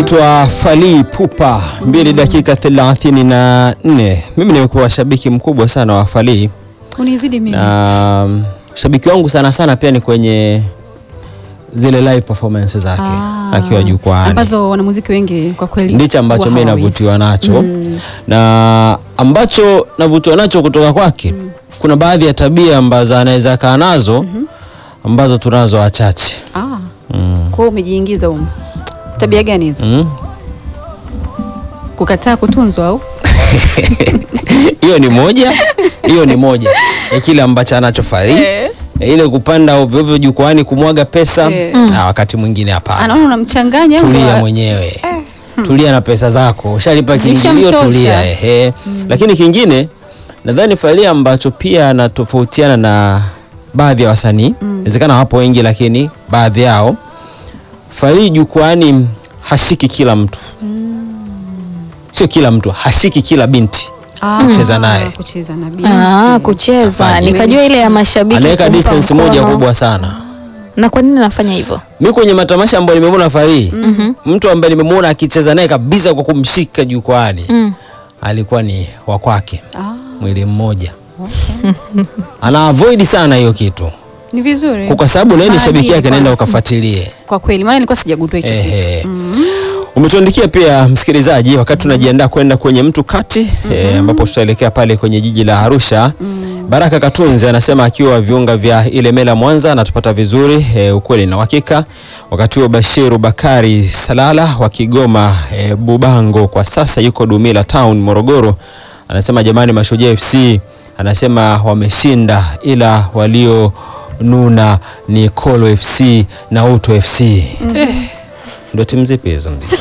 anaitwa Fally Ipupa, mbili dakika thelathini na nne. Mimi nimekuwa shabiki mkubwa sana wa Fally Unizidi mimi. na um, shabiki wangu sana sana pia ni kwenye zile live performance zake Ah. akiwa jukwaani, ambazo wanamuziki wengi kwa kweli ndicho ambacho huwa mimi hawawezi. navutiwa nacho Mm. na ambacho navutiwa nacho kutoka kwake. Kuna baadhi ya tabia ambazo anaweza kaa nazo ambazo tunazo wachache Ah, mm. kwa hiyo umejiingiza huko. Tabia gani hizo? Mm. Kukataa kutunzwa au? hiyo ni moja hiyo ni moja ya kile ambacho anacho Fally Eh. ile kupanda ovyo ovyo jukwani kumwaga pesa Eh. ah, wakati mwingine hapana Anaona unamchanganya au tulia wa- mwenyewe tulia na pesa zako ushalipa kiingilio Zishamtosha. tulia ehe lakini kingine nadhani Fally ambacho pia anatofautiana na baadhi ya wasanii inawezekana wapo wengi lakini baadhi yao Fally jukwani hashiki kila mtu sio kila mtu hashiki kila binti Ah, kucheza naye. Kucheza na binti. Ah, kucheza Afanye. nikajua ile ya mashabiki anaweka kumpa distance moja mkono. kubwa sana Na kwa nini anafanya hivyo? mi kwenye matamasha ambayo nimemwona Fally mtu ambaye nimemwona akicheza naye kabisa kwa kumshika jukwani Mm. alikuwa ni wa kwake Ah, mwili mmoja ana avoid sana hiyo kitu ni vizuri. kwa sababu naye ni Maadili shabiki yake naenda kwanza. ukafuatilie Kwa kweli maana nilikuwa sijagundua hicho kitu. Ehe. umetuandikia pia msikilizaji wakati tunajiandaa kwenda kwenye mtu kati eh, ambapo tutaelekea pale kwenye jiji la Arusha Baraka Katunzi anasema akiwa viunga vya Ilemela Mwanza anatupata vizuri e, ukweli na uhakika. Wakati huo Bashiru Bakari Salala wa Kigoma e, Bubango kwa sasa yuko Dumila Town Morogoro, anasema jamani, Mashujaa FC anasema wameshinda, ila walionuna ni Kolo FC na Uto FC. Eh, ndio timu zipi hizo? Ndio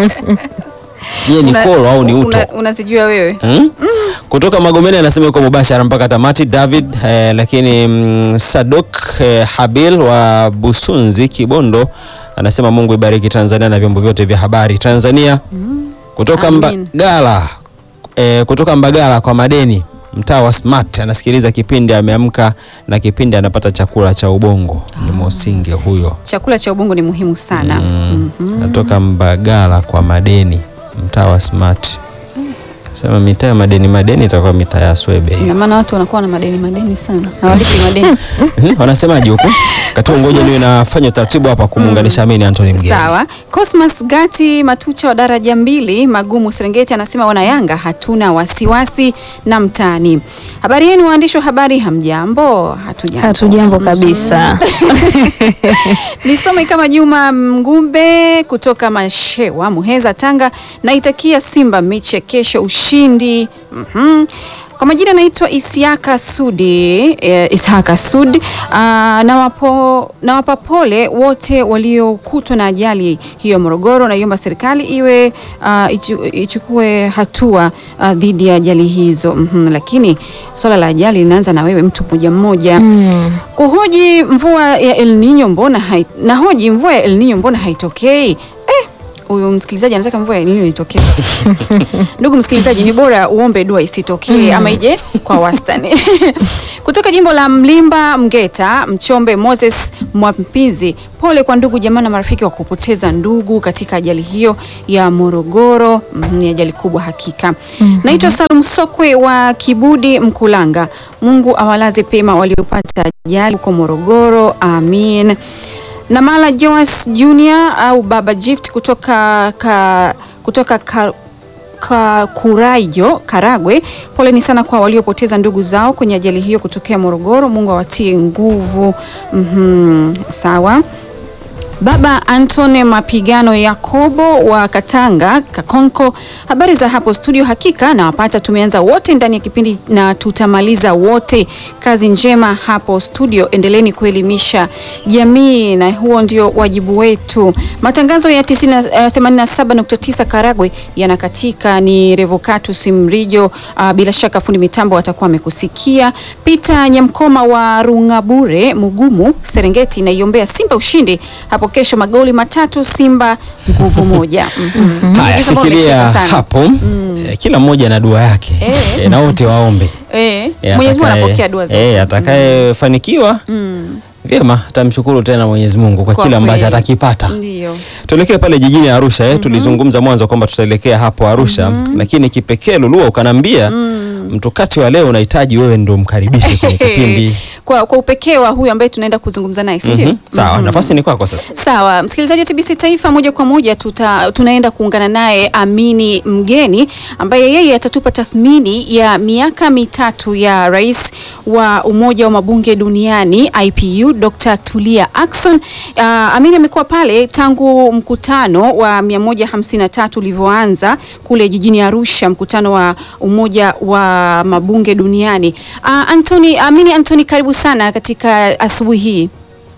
je, ni Una- Kolo au ni Uto? una- Unazijua wewe? Mm? Kutoka Magomeni anasema yuko mubashara mpaka tamati David eh, lakini mm, Sadok eh, Habil wa Busunzi Kibondo anasema Mungu ibariki Tanzania na vyombo vyote vya habari Tanzania. Kutoka Amin. Mbagala eh, kutoka Mbagala kwa madeni mtaa wa Smart anasikiliza kipindi ameamka na kipindi anapata chakula cha ubongo ni Mosinge huyo. Chakula cha ubongo ni muhimu sana. Mm. Mhm. Natoka Mbagala kwa madeni mtaa wa Smart. Sema mitaa ya madeni madeni itakuwa mitaa ya Swebe Ina hiyo. maana watu wanakuwa na madeni madeni sana. Na walipi madeni. Mhm, Wanasemaje huko? Kati ngoja niwe nafanya utaratibu hapa kumuunganisha mimi na Anthony Mgeni. Sawa. Cosmas Gati Matucha wa daraja mbili Magumu Serengeti anasema wana Yanga hatuna wasiwasi na mtani. Habari yenu waandishi wa habari, hamjambo? Hatujambo. Hatujambo kabisa. Nisome kama Juma Mgumbe kutoka Mashewa, Muheza, Tanga. Naitakia Simba mechi ya kesho ushindi. Mhm. Kwa majina naitwa Isiaka Sudi eh, Ishaka Sud. Ah, nawapo nawapa pole wote waliokutwa na ajali hiyo Morogoro. Naiomba serikali iwe ah, ichu, ichukue hatua ah, dhidi ya ajali hizo. Mhm. Lakini swala la ajali linaanza na wewe mtu mmoja mmoja Mm. kuhoji mvua ya El Nino mbona hai, nahoji mvua ya El Nino mbona haitokei? Eh, huyu msikilizaji anataka mvua ya El Nino itokee. Ndugu msikilizaji, ni bora uombe dua isitokee ama ije kwa wastani. Kutoka jimbo la Mlimba Mgeta, Mchombe Moses Mwampizi, pole kwa ndugu jamaa na marafiki wa kupoteza ndugu katika ajali hiyo ya Morogoro. Mm, Ni ajali kubwa hakika. Naitwa Salum Sokwe wa Kibudi Mkulanga. Mungu awalaze pema waliopata ajali huko Morogoro, amin. Namala Joas Junior au Baba Gift kutoka ka, kutoka ka, ka Kuraijo Karagwe, poleni sana kwa waliopoteza ndugu zao kwenye ajali hiyo kutokea Morogoro. Mungu awatie nguvu. Mhm, sawa. Baba Antone Mapigano Yakobo wa Katanga Kakonko, habari za hapo studio? Hakika nawapata, tumeanza wote ndani ya kipindi na tutamaliza wote. Kazi njema hapo studio, endeleni kuelimisha jamii, na huo ndio wajibu wetu. Matangazo ya 90, eh, 87.9 Karagwe yanakatika. Ni Revocatus Mrijo, ah, bila shaka fundi mitambo atakuwa amekusikia. Peter Nyamkoma wa Rungabure Mugumu Serengeti, naiombea Simba ushindi hapo kesho, magoli matatu Simba nguvu moja. Mhm. Haya, Najua kama shikilia umecheka sana. hapo. Eh, Kila mmoja na dua yake Eh. Eh, na wote waombe. Eh, Eh, Mwenyezi Mungu atakaye- anapokea dua zote. Eh, atakayefanikiwa Mm. Vyema, tamshukuru tena Mwenyezi Mungu kwa, Kwa kile ambacho kweli. atakipata. Ndio. Tuelekee pale jijini Arusha eh. Tulizungumza mwanzo kwamba tutaelekea hapo Arusha, lakini kipekee Lulua ukanambia mtu kati wa leo unahitaji wewe ndo mkaribishe kwenye kipindi. Kwa, kwa upekee wa huyu ambaye tunaenda kuzungumza naye si ndio? Mhm. Sawa, Mhm. nafasi ni kwako sasa. Sawa, msikilizaji wa TBC Taifa, moja kwa moja tuta, tunaenda kuungana naye Amini Mgeni ambaye yeye atatupa tathmini ya miaka mitatu ya rais wa Umoja wa Mabunge Duniani IPU Dr. Tulia Ackson. Uh, Amini amekuwa pale tangu mkutano wa 153 ulivyoanza kule jijini Arusha, mkutano wa Umoja wa Mabunge Duniani. Uh, Anthony, Amini Anthony, karibu sana katika asubuhi hii.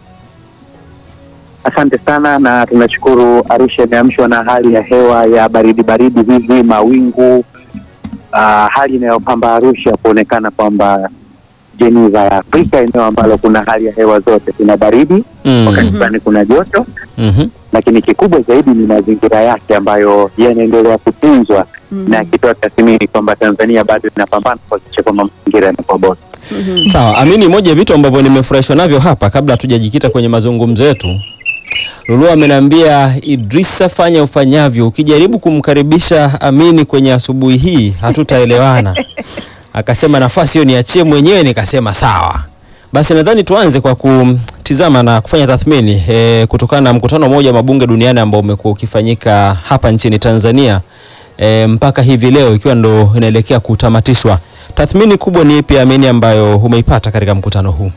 Asante sana na tunashukuru. Arusha imeamshwa na hali ya hewa ya baridi baridi hivi, mawingu ah, hali inayopamba Arusha kuonekana kwamba Geneva ya Afrika, eneo ambalo kuna hali ya hewa zote, kuna baridi Mm. wakati fulani kuna joto, Mhm. lakini kikubwa zaidi ni mazingira yake ambayo yanaendelea kutunzwa Mhm. na akitoa tathmini kwamba Tanzania bado inapambana kuhakikisha kwamba mazingira yanakuwa bora. Mhm. Sawa, Amini, moja ya vitu ambavyo nimefurahishwa navyo hapa kabla hatujajikita kwenye mazungumzo yetu, Lulu ameniambia Idrisa, fanya ufanyavyo, ukijaribu kumkaribisha Amini kwenye asubuhi hii hatutaelewana. Akasema nafasi hiyo niachie mwenyewe, nikasema sawa. Basi nadhani tuanze kwa kutizama na kufanya tathmini e, kutokana na mkutano mmoja wa mabunge duniani ambao umekuwa ukifanyika hapa nchini Tanzania e, mpaka hivi leo ikiwa ndo inaelekea kutamatishwa. Tathmini kubwa ni ipi Amini ambayo umeipata katika mkutano huu?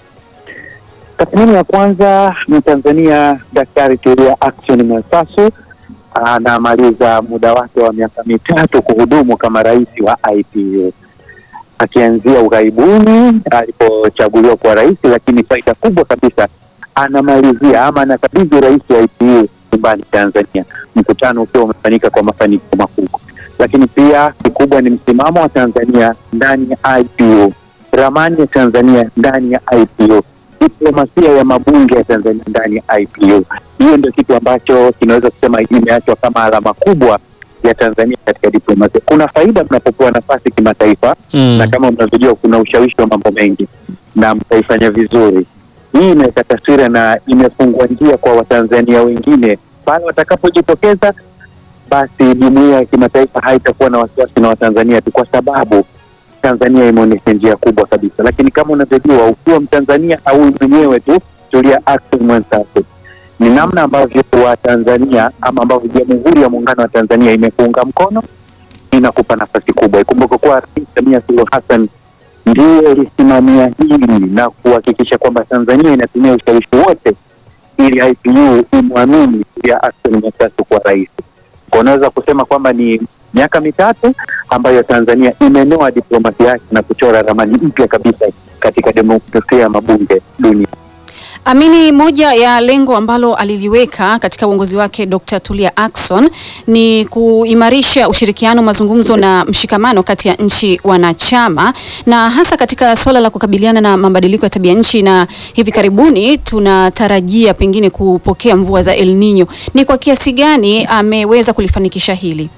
Tathmini ya kwanza ni Tanzania, Daktari Tulia Ackson Mwansasu anamaliza muda wake wa miaka mitatu kuhudumu kama rais wa IPU akianzia ughaibuni alipochaguliwa kuwa rais, lakini faida kubwa kabisa anamalizia ama anakabidhi rais wa IPU nyumbani Tanzania, mkutano ukiwa umefanyika kwa mafanikio makubwa. Lakini pia kikubwa ni msimamo wa Tanzania ndani ya IPU, ramani ya Tanzania ndani ya IPU diplomasia ya mabunge ya Tanzania ndani ya IPU. Hiyo ndio kitu ambacho kinaweza kusema imeachwa kama alama kubwa ya Tanzania katika diplomasia. Kuna faida mnapopewa nafasi kimataifa Mm. na kama mnavyojua kuna ushawishi wa mambo mengi na mtaifanya vizuri. Hii inaweka taswira na imefungua njia kwa Watanzania wengine pale watakapojitokeza, basi jumuiya ya kimataifa haitakuwa na wasiwasi na Watanzania tu, kwa sababu Tanzania imeonyesha njia kubwa kabisa. Lakini kama unavyojua, ukiwa Mtanzania au mwenyewe tu, Tulia Ackson Mwansasu, ni namna ambavyo Watanzania ama ambavyo Jamhuri ya Muungano wa Tanzania imekuunga mkono inakupa nafasi kubwa. Ikumbuke kuwa Rais Samia Suluhu Hassan ndiye alisimamia hili na kuhakikisha kwamba Tanzania inatumia ushawishi wote ili IPU imwamini Tulia Ackson Mwansasu kuwa rais. Kwa unaweza kusema kwamba ni miaka mitatu ambayo Tanzania imenoa diplomasia yake na kuchora ramani mpya kabisa katika demokrasia ya mabunge dunia. Amini, moja ya lengo ambalo aliliweka katika uongozi wake Dr. Tulia Ackson ni kuimarisha ushirikiano, mazungumzo na mshikamano kati ya nchi wanachama na hasa katika suala la kukabiliana na mabadiliko ya tabia nchi, na hivi karibuni tunatarajia pengine kupokea mvua za El Nino. Ni kwa kiasi gani ameweza kulifanikisha hili?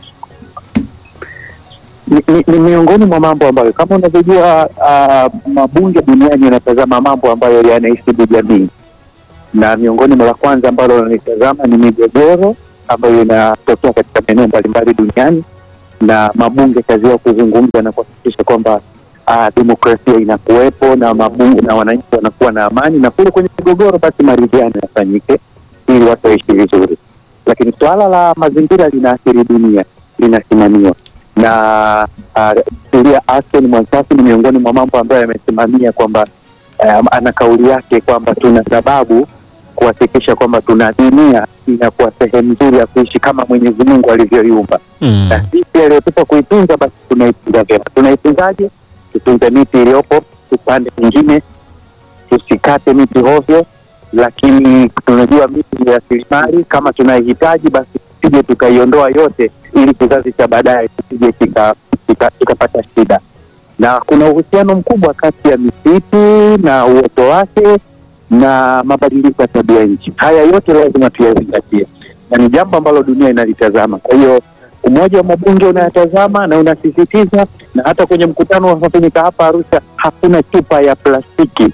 Ni, ni, ni miongoni mwa mambo ambayo kama unavyojua uh, mabunge duniani yanatazama mambo ambayo yanaisibu jamii, na miongoni mwa la kwanza ambalo wanalitazama ni migogoro ambayo inatokea katika maeneo mbalimbali duniani, na mabunge kazi yao kuzungumza na kuhakikisha kwamba uh, demokrasia inakuwepo na mabunge na wananchi wanakuwa na amani, na kule kwenye migogoro basi maridhiano yafanyike ili watu waishi vizuri. Lakini suala la mazingira linaathiri dunia, linasimamiwa na uh, Tulia Ackson Mwansasu ni miongoni mwa mambo ambayo yamesimamia kwamba um, ana kauli yake kwamba tuna sababu kuhakikisha kwamba tuna dunia inakuwa sehemu nzuri ya kuishi kama Mwenyezi Mungu alivyoiumba Mm. na sisi aliyotupa kuitunza, basi tunaitunza vyema. Tunaitunzaje? Tutunze miti iliyopo, tupande mingine, tusikate miti hovyo, lakini tunajua miti ni rasilimali. Kama tunaihitaji, basi tusije tukaiondoa yote, ili kizazi cha baadaye tusije kika- kika- kikapata shida. Na kuna uhusiano mkubwa kati ya misitu na uoto wake na mabadiliko ya tabia nchi. Haya yote lazima tuyazingatie, na ni jambo ambalo dunia inalitazama. Kwa hiyo Umoja wa Mabunge unayatazama na unasisitiza, na hata kwenye mkutano unaofanyika hapa Arusha, hakuna chupa ya plastiki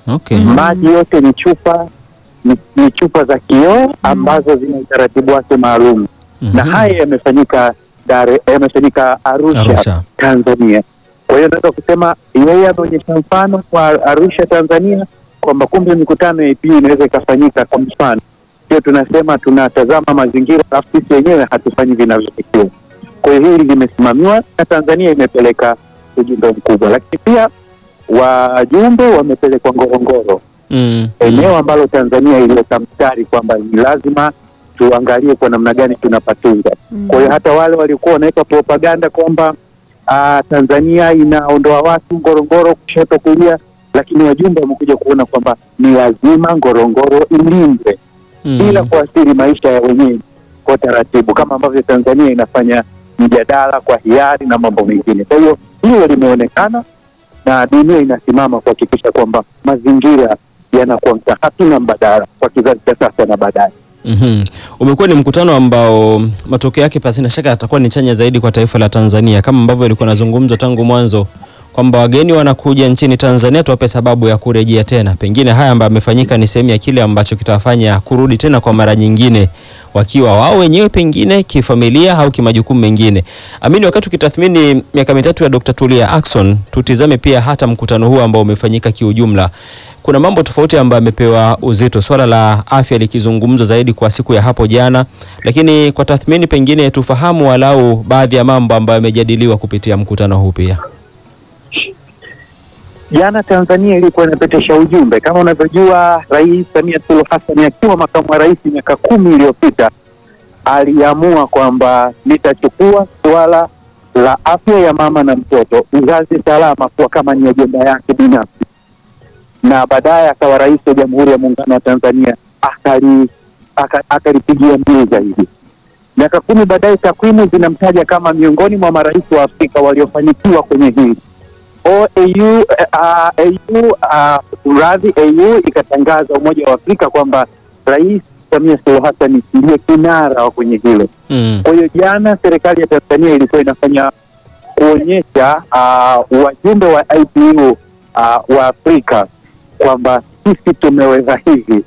Okay. maji yote ni chupa ni, ni chupa za kioo ambazo zina utaratibu wake maalum na Mhm. haya yamefanyika Dar- yamefanyika Arusha, Arusha. Tanzania. Kwa hiyo naweza kusema yeye ameonyesha mfano kwa Arusha Tanzania kwamba kumbe mikutano ya APU inaweza ikafanyika kwa mfano. Sio tunasema tunatazama mazingira alafu sisi wenyewe hatufanyi vinavyotakiwa. Kwa hiyo hili limesimamiwa na Tanzania imepeleka ujumbe mkubwa, lakini pia wajumbe wamepelekwa Ngorongoro Mm. eneo ambalo Tanzania iliweka mstari kwamba ni lazima tuangalie kwa namna gani tunapatunza. Kwa hiyo hata wale waliokuwa wanaweka propaganda kwamba ah, Tanzania inaondoa watu Ngorongoro kushoto kulia, lakini wajumbe wamekuja kuona kwamba ni lazima Ngorongoro ilindwe Mm. bila kuathiri maisha ya wenyeji kwa taratibu, kama ambavyo Tanzania inafanya mjadala kwa hiari na mambo mengine. Kwa hiyo hilo limeonekana na dunia inasimama kuhakikisha kwamba mazingira yanakuwa hatuna mbadala kwa kizazi cha sasa na baadaye. Mhm. Umekuwa ni mkutano ambao matokeo yake pasina shaka yatakuwa ni chanya zaidi kwa taifa la Tanzania kama ambavyo ilikuwa nazungumzwa tangu mwanzo kwamba wageni wanakuja nchini Tanzania tuwape sababu ya kurejea tena. Pengine haya ambayo yamefanyika ni sehemu ya kile ambacho kitawafanya kurudi tena kwa mara nyingine wakiwa wao wenyewe pengine kifamilia au kimajukumu mengine. Amini, wakati ukitathmini miaka mitatu ya Dr. Tulia Ackson, tutizame pia hata mkutano huu ambao umefanyika kiujumla. Kuna mambo tofauti ambayo yamepewa uzito, swala la afya likizungumzwa zaidi kwa siku ya hapo jana, lakini kwa tathmini pengine tufahamu walau baadhi ya mambo ambayo yamejadiliwa kupitia mkutano huu pia. Jana Tanzania ilikuwa inapitisha ujumbe. Kama unavyojua, Rais Samia Suluhu Hassan akiwa makamu wa rais miaka kumi iliyopita aliamua kwamba nitachukua suala la afya ya mama na mtoto, uzazi salama, kuwa kama ni ajenda yake binafsi, na baadaye akawa rais wa Jamhuri ya Muungano wa Tanzania, akali aka- akalipigia mbiu zaidi. Miaka kumi baadaye, takwimu zinamtaja kama miongoni mwa marais wa Afrika waliofanikiwa kwenye hili. OAU uh, AU uh, radhi AU ikatangaza Umoja wa Afrika kwamba Rais Samia Suluhu Hassan ndiye kinara wa kwenye hilo. Mm. Kwa hiyo jana serikali ya Tanzania ilikuwa inafanya kuonyesha uh, wajumbe wa IPU uh, wa Afrika kwamba sisi tumeweza hivi.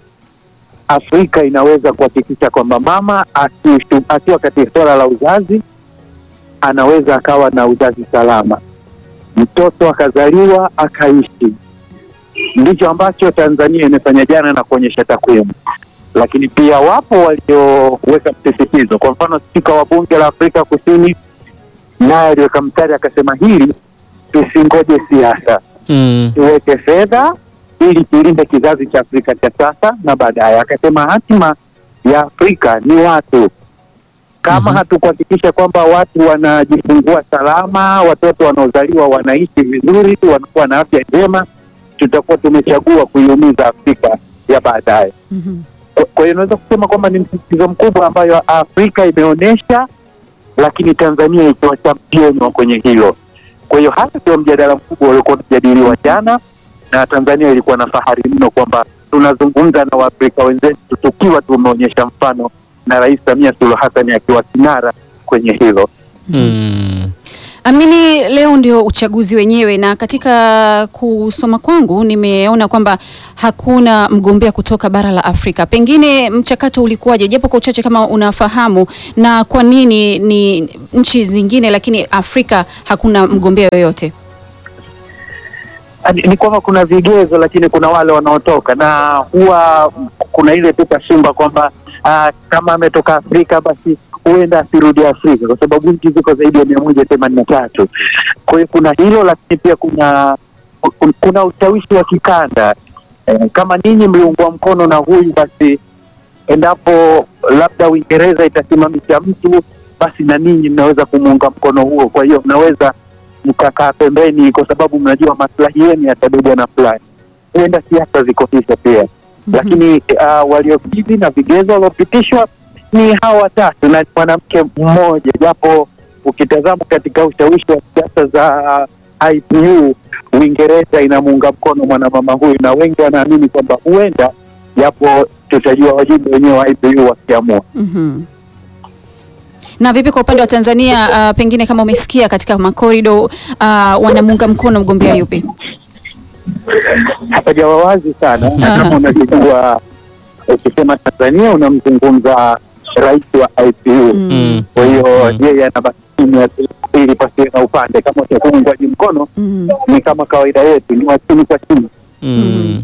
Afrika inaweza kuhakikisha kwamba mama akishu- akiwa katika suala la uzazi anaweza akawa na uzazi salama, mtoto akazaliwa akaishi. Ndicho ambacho Tanzania imefanya jana na kuonyesha takwimu, lakini pia wapo walioweka msisitizo. Kwa mfano, spika wa bunge la Afrika Kusini naye aliweka mstari akasema, hili tusingoje siasa, Mm. tuweke fedha ili tulinde kizazi cha Afrika cha sasa na baadaye. Akasema hatima ya Afrika ni watu. Kama Mhm. hatukuhakikisha kwamba watu wanajifungua salama, watoto wanaozaliwa wanaishi vizuri, wanakuwa na afya njema, tutakuwa tumechagua kuiumiza Afrika ya baadaye. Mhm. Kwa- Kwa hiyo naweza kusema kwamba ni msisitizo mkubwa ambayo Afrika imeonyesha, lakini Tanzania ikiwa champion wa kwenye hilo. Kwa hiyo hata ndio mjadala mkubwa uliokuwa unajadiliwa jana, na Tanzania ilikuwa na fahari mno kwamba tunazungumza na Waafrika wenzetu tukiwa tumeonyesha mfano na Rais Samia Suluhu Hassan akiwa kinara kwenye hilo. Mm. Amini, leo ndio uchaguzi wenyewe, na katika kusoma kwangu nimeona kwamba hakuna mgombea kutoka bara la Afrika. Pengine mchakato ulikuwaje, japo kwa uchache kama unafahamu, na kwa nini ni nchi zingine lakini Afrika hakuna mgombea yoyote? Ni, ni kwamba kuna vigezo lakini kuna wale wanaotoka na huwa kuna ile tu kasumba kwamba ah, kama ametoka Afrika basi huenda asirudi Afrika kwa sababu nchi ziko zaidi ya mia moja themanini na tatu. Kwa hiyo kuna hilo, lakini pia kuna kun- kuna ushawishi wa kikanda eh, kama ninyi mliungwa mkono na huyu basi endapo labda Uingereza itasimamisha mtu basi na ninyi mnaweza kumuunga mkono huo. Kwa hiyo mnaweza mkakaa pembeni, kwa sababu mnajua maslahi yenu yatabebwa na fulani. Huenda siasa ziko hivyo pia, lakini uh, waliokidhi na vigezo waliopitishwa ni hawa watatu na ni mwanamke mmoja, japo ukitazama katika ushawishi wa siasa za IPU Uingereza inamuunga mkono mwanamama huyu, na wengi wanaamini kwamba huenda, japo tutajua wajumbe wenyewe wa IPU wakiamua. Mhm. Na vipi kwa upande wa Tanzania, uh, pengine kama umesikia katika makorido uh, wanamuunga mkono mgombea yupi? hapajawa wazi sana, na kama unavyojua, ukisema Tanzania unamzungumza rais wa IPU. Mm. Kwa hiyo Mm. yeye anabaki kimya tu ili pasiwe na upande. Kama utakuwa uungwaji mkono, Mm. ni kama kawaida yetu, ni wa chini kwa chini. Mm.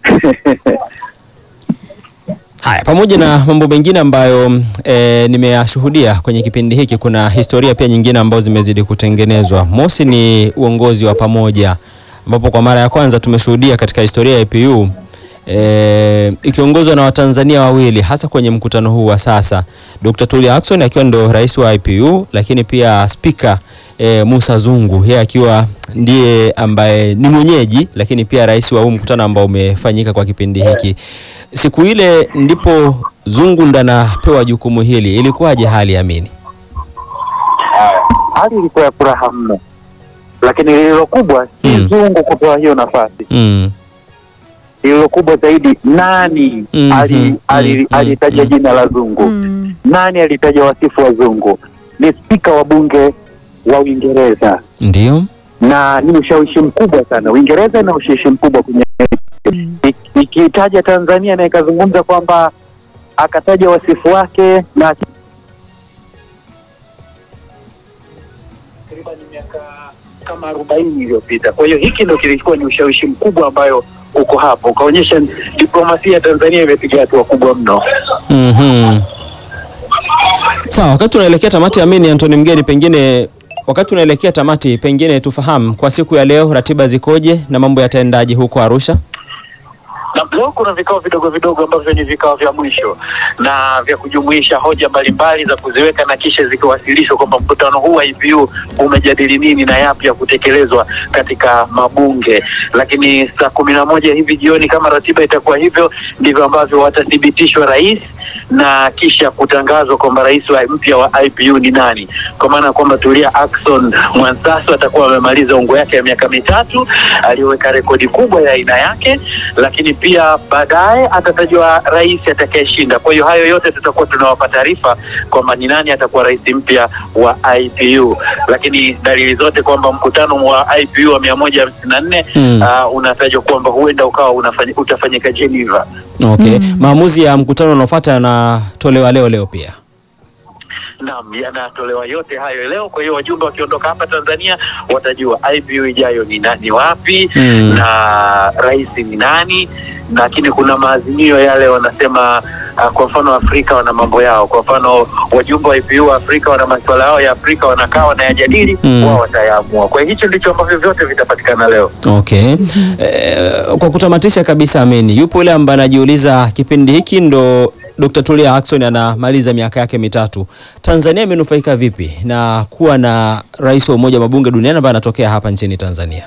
Haya, pamoja na mambo mengine ambayo e, nimeyashuhudia kwenye kipindi hiki, kuna historia pia nyingine ambazo zimezidi kutengenezwa. Mosi ni uongozi wa pamoja, ambapo kwa mara ya kwanza tumeshuhudia katika historia ya IPU e, ikiongozwa na Watanzania wawili, hasa kwenye mkutano huu wa sasa, Dr. Tulia Ackson akiwa ndo rais wa IPU, lakini pia spika e, Musa Zungu yeye akiwa ndiye ambaye ni mwenyeji lakini pia rais wa huu mkutano ambao umefanyika kwa kipindi hiki. Siku ile ndipo Zungu ndo anapewa jukumu hili. Ilikuwaje hali Amini? Hali ilikuwa ya furaha mno, lakini lililo kubwa si Mm. Zungu kupewa hiyo nafasi. Mm. Lililo kubwa zaidi, nani Mhm. ali- ali- Mm. alitaja Mm. jina la Zungu? Mm. Nani alitaja wasifu wa Zungu? Ni spika wa bunge wa Uingereza Ndio. na ni ushawishi mkubwa sana. Uingereza ina ushawishi mkubwa kwenye Ik- ikitaja Tanzania na ikazungumza kwamba akataja wasifu wake na takriban miaka kama arobaini iliyopita. Kwa hiyo hiki ndo kilikuwa ni ushawishi mkubwa ambayo uko hapo, ukaonyesha diplomasia ya Tanzania imepiga hatua kubwa mno. Mhm. Sawa, wakati tunaelekea tamati Amini Antoni Mgeni, pengine wakati tunaelekea tamati, pengine tufahamu kwa siku ya leo ratiba zikoje na mambo yataendaje huko Arusha? na leo kuna vikao vidogo vidogo ambavyo ni vikao vya mwisho na vya kujumuisha hoja mbalimbali za kuziweka na kisha zikiwasilishwa kwamba mkutano huu wa IPU umejadili nini na yapi ya kutekelezwa katika mabunge. Lakini saa kumi na moja hivi jioni, kama ratiba itakuwa hivyo, ndivyo ambavyo watathibitishwa rais na kisha kutangazwa kwamba rais wa mpya wa IPU ni nani, kwa maana ya kwamba Tulia Ackson Mwansasu atakuwa amemaliza ungo yake ya miaka mitatu aliyoweka rekodi kubwa ya aina yake, lakini pia baadaye atatajwa rais atakayeshinda. Kwa hiyo hayo yote tutakuwa tunawapa taarifa kwamba ni nani atakuwa rais mpya wa IPU, lakini dalili zote kwamba mkutano wa IPU wa mia moja hamsini na nne Mm. uh, unatajwa kwamba huenda ukawa unafanya, utafanyika Geneva. Okay. Maamuzi ya mkutano unaofuata yanatolewa leo leo pia. Naam, yanatolewa yote hayo leo. Kwa hiyo wajumbe wakiondoka hapa Tanzania watajua IPU ijayo ni nani wapi Mm. na rais ni nani, lakini kuna maazimio yale wanasema uh, kwa mfano Afrika wana mambo yao. Kwa mfano wajumbe wa IPU wa Afrika wana masuala yao ya Afrika, wanakaa wanayajadili, Mm. wao watayaamua. Kwa hiyo hicho ndicho ambavyo vyote vitapatikana leo. Okay. Eh, kwa kutamatisha kabisa Amini, yupo yule ambaye anajiuliza kipindi hiki ndo Dr. Tulia Ackson anamaliza miaka yake mitatu. Tanzania imenufaika vipi na kuwa na rais wa Umoja wa Mabunge duniani ambaye anatokea hapa nchini Tanzania?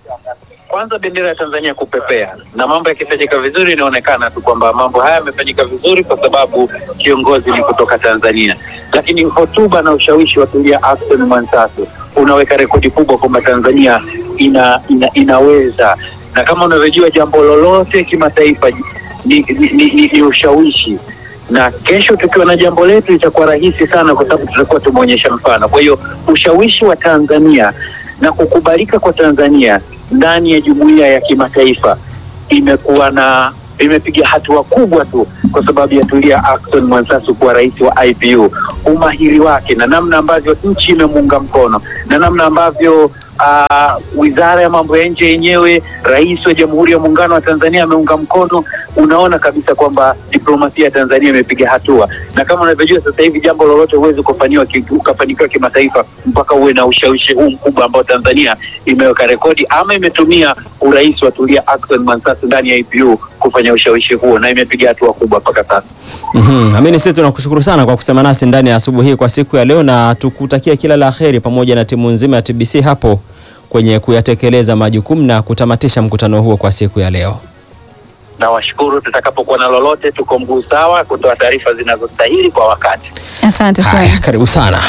Kwanza bendera ya Tanzania kupepea na mambo yakifanyika vizuri, inaonekana tu kwamba mambo haya yamefanyika vizuri kwa sababu kiongozi ni kutoka Tanzania. Lakini hotuba na ushawishi wa Tulia Ackson Mwansasu unaweka rekodi kubwa kwamba Tanzania ina, ina, inaweza na kama unavyojua jambo lolote kimataifa ni, ni, ni, ni, ni ushawishi na kesho tukiwa na jambo letu itakuwa rahisi sana, kwa sababu tutakuwa tumeonyesha mfano. Kwa hiyo ushawishi wa Tanzania na kukubalika kwa Tanzania ndani ya jumuiya ya kimataifa imekuwa na imepiga hatua kubwa tu kwa sababu ya Tulia Ackson Mwansasu kuwa rais wa IPU, umahiri wake na namna ambavyo nchi imemuunga mkono na namna ambavyo ah, wizara ya mambo ya nje yenyewe, rais wa Jamhuri ya Muungano wa Tanzania ameunga mkono. Unaona kabisa kwamba diplomasia ya Tanzania imepiga hatua, na kama unavyojua sasa hivi jambo lolote huwezi kufaniwa ki- ukafanikiwa kimataifa mpaka uwe na ushawishi huu mkubwa ambao Tanzania imeweka rekodi ama imetumia urais wa Tulia Ackson Mwansasu ndani ya IPU kufanya ushawishi huo, na imepiga hatua kubwa mpaka sasa. Mhm. Amini, sisi tunakushukuru sana kwa kusema nasi ndani ya asubuhi hii kwa siku ya leo, na tukutakia kila la heri pamoja na timu nzima ya TBC hapo kwenye kuyatekeleza majukumu na kutamatisha mkutano huo kwa siku ya leo. Na washukuru, tutakapokuwa na lolote, tuko mguu sawa kutoa taarifa zinazostahili kwa wakati. Asante sana. Haya, karibu sana.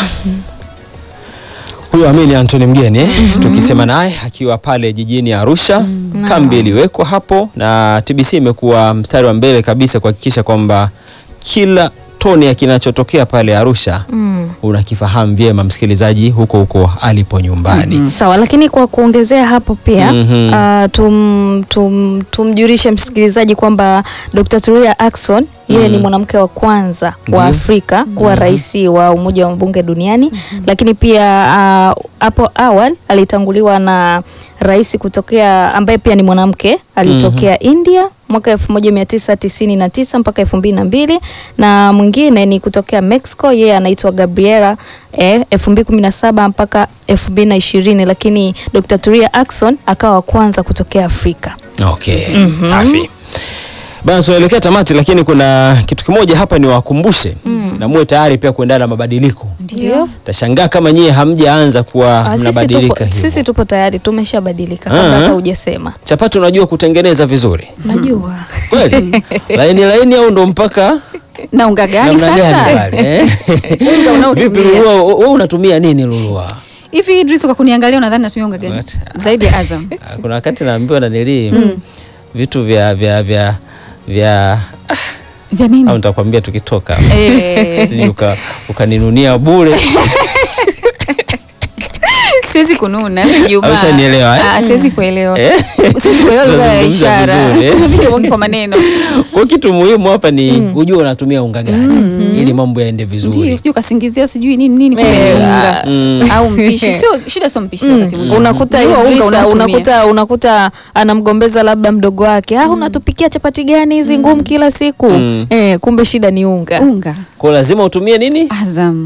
Huyo Amini Antoni Mgeni eh, tukisema naye akiwa pale jijini Arusha. Kambi iliwekwa hapo na TBC imekuwa mstari wa mbele kabisa kuhakikisha kwamba kila toni ya kinachotokea pale Arusha Mm. unakifahamu vyema msikilizaji, huko huko alipo nyumbani. Sawa, lakini kwa kuongezea hapo pia Mhm. ah, tum, tum, tumjulishe msikilizaji kwamba Dr. Tulia Ackson yeye ni mwanamke wa kwanza Ndiyo. wa Afrika kuwa rais wa Umoja wa Mabunge duniani, lakini pia ah, hapo awali alitanguliwa na rais kutokea ambaye pia ni mwanamke alitokea India mwaka 1999 mpaka 2002 na mwingine ni kutokea Mexico, yeye anaitwa Gabriela eh, 2017 mpaka 2020, lakini Dr. Tulia Ackson akawa wa kwanza kutokea Afrika. Okay, safi bana, tunaelekea tamati, lakini kuna kitu kimoja hapa ni wakumbushe na muwe tayari pia kuendana na mabadiliko. Ndio. Tashangaa kama nyie hamjaanza kuwa Ah, sisi mnabadilika tupo, hivyo. sisi tupo tayari tumeshabadilika kabla Ah. hata hujasema. Chapati unajua kutengeneza vizuri Najua. kweli? laini laini au ndo mpaka na unga gani namna gani sasa pale eh? Unga unaotumia. Vipi Lulua, wewe unatumia nini Lulua? hivi Idris kwa kuniangalia unadhani natumia unga gani What? zaidi ya Azam Ah, Kuna wakati naambiwa na nili vitu vya vya vya vya vya au nini nitakwambia tukitoka Eh, sijui uka, ukaninunia bure siwezi kununa ni Ijumaa. Haushanielewa, eh? Ah, siwezi kuelewa Eh? siwezi kuelewa lugha ya Unazungumza ishara vizuri, eh? Kuna vitu vingi kwa maneno kwa kitu muhimu hapa ni ujue unatumia unga gani ili mambo yaende ndio vizuri sijui ukasingizia sijui nini nini kumbe Eh, ni unga mm. au mpishi sio shida sio mpishi Mm, wakati mwingine. unakuta Jua unga Idrisa, unaotumia. unakuta unakuta anamgombeza labda mdogo wake ah, unatupikia chapati gani hizi ngumu kila siku Mm. eh, kumbe shida ni unga unga kwa lazima utumie nini Azam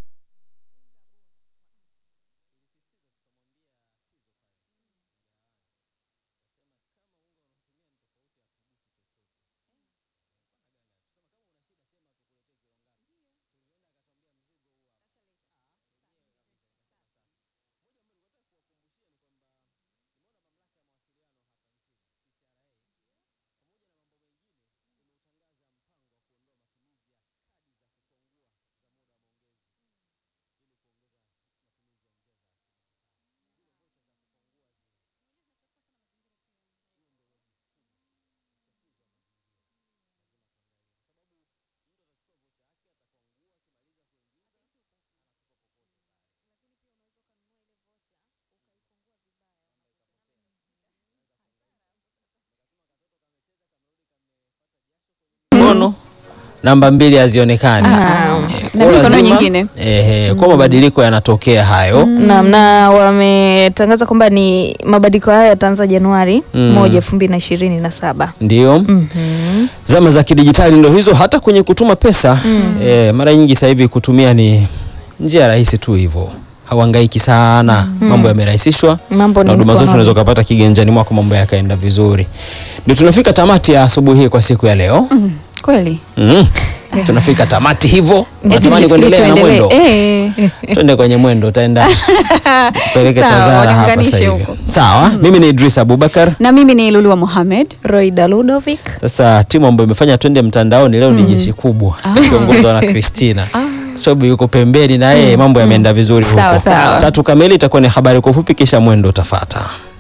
mkono namba mbili hazionekani Ah. Eh, Na kwa mikono lazima- nyingine. eh, kwa mabadiliko yanatokea hayo Naam, na wametangaza kwamba ni mabadiliko hayo yataanza Januari Mm. moja elfu mbili na ishirini na saba. ndio Mhm. zama za kidijitali ndo hizo hata kwenye kutuma pesa eh, mara nyingi sasa hivi kutumia ni njia rahisi tu hivyo hauhangaiki sana mambo yamerahisishwa Mambo na ni huduma zote mkononi. unaweza ukapata kiganjani mwako mambo yakaenda vizuri ndio tunafika tamati ya asubuhi hii kwa siku ya leo Mm, kweli mm. tunafika tamati hivyo Eti natamani nilifikiri kuendelea na tuendelee. mwendo Eh. twende kwenye mwendo utaenda peleke Sawa, tazara hapa waniunganishe sasa hivi huko. sawa mimi ni Idris Abubakar na mimi ni Lulua Mohamed Roida Ludovic. sasa timu ambayo imefanya twende mtandaoni leo ni jeshi kubwa ikiongozwa na Christina kwa sababu yuko pembeni na yeye mambo yameenda vizuri Sawa, huko sawa. tatu kamili itakuwa ni habari kwa ufupi kisha mwendo utafata